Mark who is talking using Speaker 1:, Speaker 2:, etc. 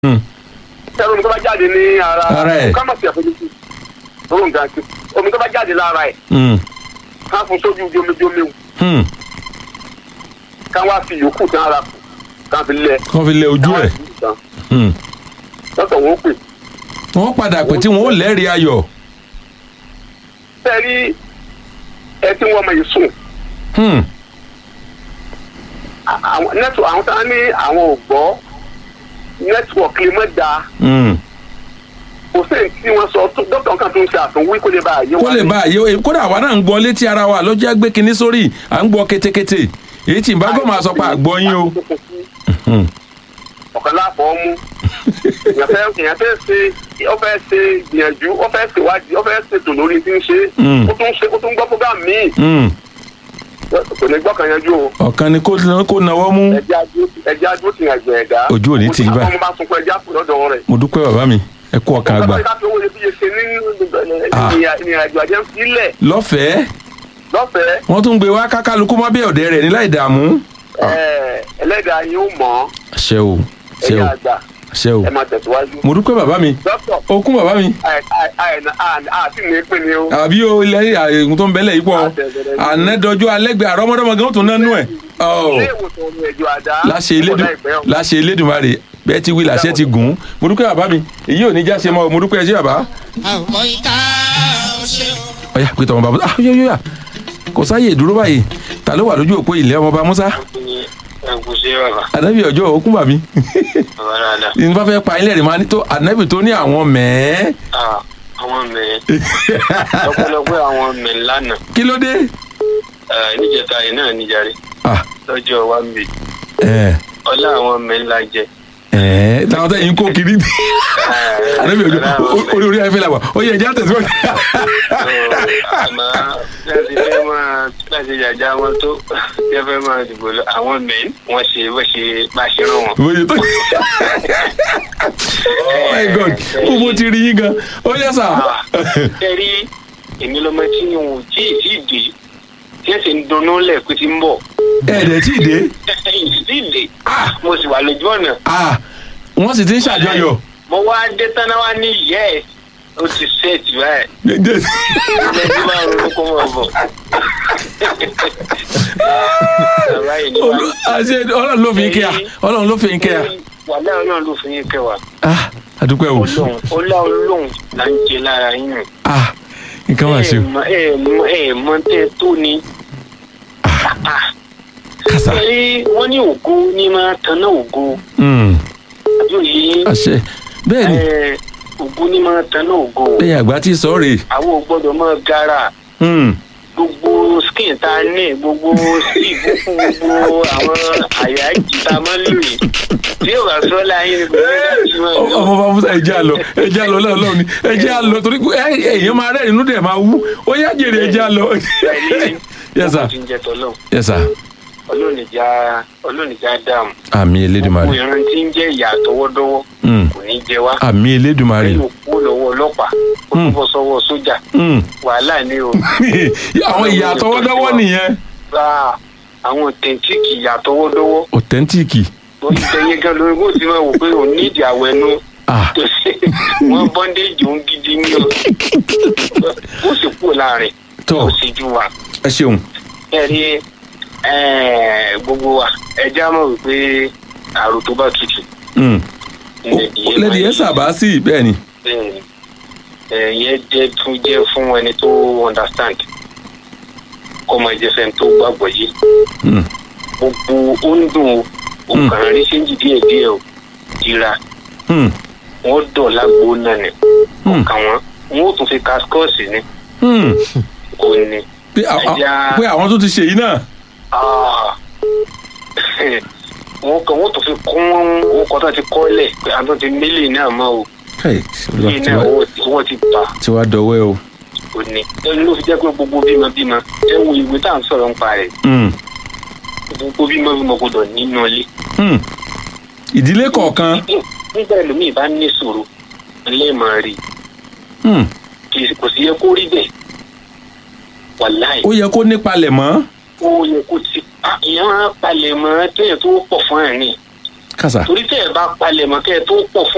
Speaker 1: sẹ́rù omi tó bá jáde ní ara
Speaker 2: Ara ẹ̀.
Speaker 1: ká má sì àfojúsí lórí nǹkan sí omi tó bá jáde lára ẹ̀
Speaker 2: Hmm.
Speaker 1: ká fún sójú jomijomi
Speaker 2: Hmm.
Speaker 1: ká wá fi yòókù tán ara kù ká fi lẹ̀
Speaker 2: kàn fi lẹ ojú ẹ̀ Hmm.
Speaker 1: lọ́sọ̀ wọn ó pè
Speaker 2: wọ́n padà pé tí wọ́n ó lẹ́rìí ayọ̀
Speaker 1: sẹ́rí ẹ tí wọ́n mọ̀ yìí sùn
Speaker 2: Hmm.
Speaker 1: àwọn nẹ́tọ̀ àwọn tá a ní àwọn ò gbọ́ nẹ́tíwọ̀kì lè mọ̀ da
Speaker 2: Hmm.
Speaker 1: kò sí èyí tí wọ́n sọ tó- dókítà kan tó ń ṣe àtúnwí kó lè bá àyè
Speaker 2: kó lè bá àyè kódà àwa náà ń gbọ́ létí ara wa ló jẹ́ gbé kinní sórí à ń gbọ́ kétékété èyí tí ìbágbọ́ máa sọ pé àgbọ̀ yín o. Hmm.
Speaker 1: ọ̀kan láàbọ̀ ọmú èèyàn fẹ́ èèyàn fẹ́ ṣe ó fẹ́ ṣe gbìyànjú ó fẹ́ ṣèwádìí ó fẹ́ ṣètò lórí tí ń ṣe
Speaker 2: Mm.
Speaker 1: ó tún ṣe ó tún gbọ́ program míì
Speaker 2: Hmm.
Speaker 1: kò ní gbọ́ kan yanjú o
Speaker 2: ọ̀kan ni kó kó nawọ́ mú
Speaker 1: ẹjẹ́ adó ẹjẹ́ adó ti yàn gbẹ̀ ẹ̀dá
Speaker 2: Ojú ò ní tì í báyìí.
Speaker 1: ọmọ bá sunkún ẹjẹ́ àpò lọ́dọ̀ rẹ̀
Speaker 2: mo dúpẹ́ bàbá mi ẹ kú ọkàn àgbà
Speaker 1: ọkọ̀ ìdájọ́ owó iyebíye ṣe ní
Speaker 2: Ah.
Speaker 1: ìrìnàjò àjẹ́ sílẹ̀
Speaker 2: lọ́fẹ̀ẹ́
Speaker 1: lọ́fẹ̀ẹ́
Speaker 2: wọ́n tún gbé wá kákálukú má bí ọ̀dẹ́ rẹ̀ ní láì dààmú.
Speaker 1: ẹ̀, ẹlẹ́dàá yín ó mọ̀
Speaker 2: ṣe o ṣe
Speaker 1: ẹ̀yà
Speaker 2: o
Speaker 1: àgbà
Speaker 2: ṣe o
Speaker 1: ẹ máa tẹ̀síwájú.
Speaker 2: mo dúpẹ́ bàbá mi
Speaker 1: dókítà
Speaker 2: okun bàbá mi
Speaker 1: àti ní pín ni o.
Speaker 2: àbí o ilẹ̀ àyẹ̀kùn tó ń bẹ́lẹ̀ yìí pọ̀ ànẹ́dọ́jú alẹ́gbẹ̀ẹ́ àrọ́mọdọ́mọ gan tó nánú ẹ̀
Speaker 1: ilé ìwòsàn ọmọ ẹ̀jọ̀ àdá.
Speaker 2: láṣẹ elédùn
Speaker 1: láìpẹ́ o.
Speaker 2: láṣẹ elédùnmarè bẹ́ẹ̀ ti wí làṣẹ ti gùn ún mo dúpẹ́ bàbá mi èyí ò ní já ṣe mọ́ o mo dúpẹ́ ẹ ṣé bàbá
Speaker 3: àwọn ìka ọ̀ṣẹ́ o.
Speaker 2: ọ̀yà pété ọmọ bàbá ah yóò yóò yà kò sáyè ìdúró báyìí ta ló wà lójú òpó ilẹ̀ ọmọọba musa
Speaker 4: ẹgúsí bàbá
Speaker 2: ànábì ọjọ́ òkun bàmí
Speaker 4: bàbá dáadáa
Speaker 2: ní bá fẹ́ pa ilé rẹ̀ máa ní tó ànábì tó ní àwọn mẹ́ẹ́
Speaker 4: Ah, àwọn mẹ́ẹ̀ lọ́pọ̀lọpọ̀ àwọn mẹ́ẹ̀ lánàá
Speaker 2: kí ló dé
Speaker 4: Ah, níjẹta yìí náà níjàre
Speaker 2: ah
Speaker 4: lọ́jọ́ wa ń bì
Speaker 2: ẹ̀
Speaker 4: ọlá àwọn mẹ́ẹ̀ la jẹ.
Speaker 2: ẹ̀ táwọn tẹ̀yìn kó kiri ànábì ọjọ́ orí orí ayẹfẹ́ la wà ó yẹ ẹja tẹ̀síwájú.
Speaker 4: àmọ́ láti fẹ́ máa láti jàjà wọn tó tí wọ́n fẹ́ máa dìbò lọ àwọn mẹ́ẹ̀ wọ́n ṣe bó ṣe bá ṣe rán wọn.
Speaker 2: bóyá tó oh my god kó mo ti rí yín gan ó yẹ sà.
Speaker 4: ẹ rí èmi lọmọ tí n ò tí ì tí ì dé tí ẹ sì ń dunnú lẹ̀ pé ti ń bọ̀
Speaker 2: ẹ̀ẹ́dẹ̀ tí ì dé
Speaker 4: tí ì dé mo sì wà lójú ọ̀nà
Speaker 2: ah wọ́n sì ti ń ṣàjọyọ̀.
Speaker 4: mo wá dé tánà wá ní yẹ ó ti ṣẹ́ẹ̀tì báyìí ilé tí máa ronú kó mọ̀ bọ̀. Bàbá yìí ni wá.
Speaker 2: Olú- àṣẹ ọlọ́run ló fi ń kẹ́ à ọlọ́run ló fi ń kẹ́ à.
Speaker 4: wàlẹ́ ọlọ́run ló fi yín kẹwàá
Speaker 2: ah àdúpẹ́ o
Speaker 4: ọlọ́run ọlá ọlọ́run là ń jẹ lára yín.
Speaker 2: ah nǹkan wà sí
Speaker 4: ẹ
Speaker 2: o
Speaker 4: mọ ẹ mọ ẹ mọ tẹ tó ni.
Speaker 2: kàsà
Speaker 4: ẹ wọ́n ní ògo ní máa tanná ògo
Speaker 2: Mm,
Speaker 4: àbí òye
Speaker 2: àṣẹ bẹ́ẹ̀ ni
Speaker 4: ẹ ògo ní máa tanná ògo
Speaker 2: lẹ́yìn àgbà tí sọ rèé
Speaker 4: àwọn ò gbọ́dọ̀ máa gara.
Speaker 2: Mm,
Speaker 4: gbogbo skin tá a ní gbogbo síìbù fún gbogbo àwọn àyà ìjìta máa ń lò yìí tí yóò bá sọ láyé ní gbogbo ẹgbẹ́ tí wọ́n lò.
Speaker 2: ọmọ bá musa ẹjẹ àlọ ẹjẹ àlọ lọ́wọ́ ni ẹjẹ àlọ torí pé ẹ- èèyàn máa rẹ́ inú dẹ̀ máa wú ó yá jèrè ẹjẹ àlọ. yes sir
Speaker 4: ti ń jẹ tọ́lọ́
Speaker 2: yes sir
Speaker 4: ọlọ́nìjà ọlọ́nìjà dààmú
Speaker 2: àmì
Speaker 4: gbogbo
Speaker 2: elédùmarè
Speaker 4: ìran tí ń jẹ́ ìyà àtọwọ́dọ́wọ́
Speaker 2: Mm,
Speaker 4: kò ní jẹ wá
Speaker 2: àmì elédùmarè
Speaker 4: lẹ́yìn òkú lọ́wọ́ ọlọ́pàá ó
Speaker 2: Hmm.
Speaker 4: tún bọ́ sọ́wọ́ sójà
Speaker 2: Mm.
Speaker 4: wàhálà ni o
Speaker 2: àwọn ìyá àtọwọ́dọ́wọ́ nìyẹn
Speaker 4: gba àwọn tẹ̀ǹtìkì ìyà àtọwọ́dọ́wọ́
Speaker 2: ọ̀tẹ́ntìkì
Speaker 4: wọ́n ti tẹ̀yẹ gan lórí bó ti máa wò pé òun nídìí àwẹ̀ nu
Speaker 2: ah
Speaker 4: wọn bọ́ndéjì ń gidi ní o ó sì kúrò láàrin
Speaker 2: tọ́
Speaker 4: ó sì ju wa
Speaker 2: ẹ ṣeun
Speaker 4: ẹ rí eh, gbogbo wa ẹja mọ̀ wípé àrò tó bá tutù
Speaker 2: Mm.
Speaker 4: ìyẹn
Speaker 2: lẹ́dí ẹ sábà sí bẹ́ẹ̀ ni
Speaker 4: bẹ́ẹ̀ni ẹ̀yẹ jẹ́ tún jẹ́ fún ẹni tó understand kọ́ máa jẹ́ fẹ́ni tó gbàgbọ́ yìí
Speaker 2: Mm.
Speaker 4: gbogbo ó ń dùn o
Speaker 2: Mm.
Speaker 4: òkàrà rí séńjì díẹ̀díẹ̀ o jìra
Speaker 2: Mm.
Speaker 4: wọ́n dọ̀ lágbo náà ni
Speaker 2: Mm.
Speaker 4: ọkàn wọn wọn ó tún fi kaskọ́ọ̀sì ni
Speaker 2: Mm.
Speaker 4: kò ní.
Speaker 2: pé à- à-
Speaker 4: Ẹja-
Speaker 2: pé àwọn tó ti ṣe yìí náà
Speaker 4: Ah. wọn kàn wọn tún fi kún wọn kọ́ tó ti kọ́lẹ̀ pé àwọn tó ti mílì náà mọ́ o
Speaker 2: Hey,
Speaker 4: mílì náà owó ti- owó ti bà
Speaker 2: tí wàá dọwọ́ ẹ o.
Speaker 4: kò ní. ẹni ló fi jẹ́ pé gbogbo bímọ bímọ ẹ wo ìwé tá à ń sọ̀rọ̀ ń pa rẹ̀
Speaker 2: Mm.
Speaker 4: gbogbo bímọ bímọ gbọdọ̀ nínú ilé.
Speaker 2: Mm. ìdílé kọ̀ọ̀kan
Speaker 4: nígbà ẹlòmíì bá ní ìṣòro ẹlẹ́ẹ̀mọ̀ rí
Speaker 2: Mm.
Speaker 4: kì í kò sí yẹ kó rí bẹ́ẹ̀ wàláì
Speaker 2: ó yẹ kó nípalẹ̀ mọ́
Speaker 4: ó yẹ kó ti pa ìyẹn máa palẹ̀ mọ́ téèyàn tó pọ̀ fún ẹ̀ ní
Speaker 2: kàsà
Speaker 4: torí tẹ́ ẹ bá palẹ̀ mọ́ kẹ́ ẹ tó pọ̀ fún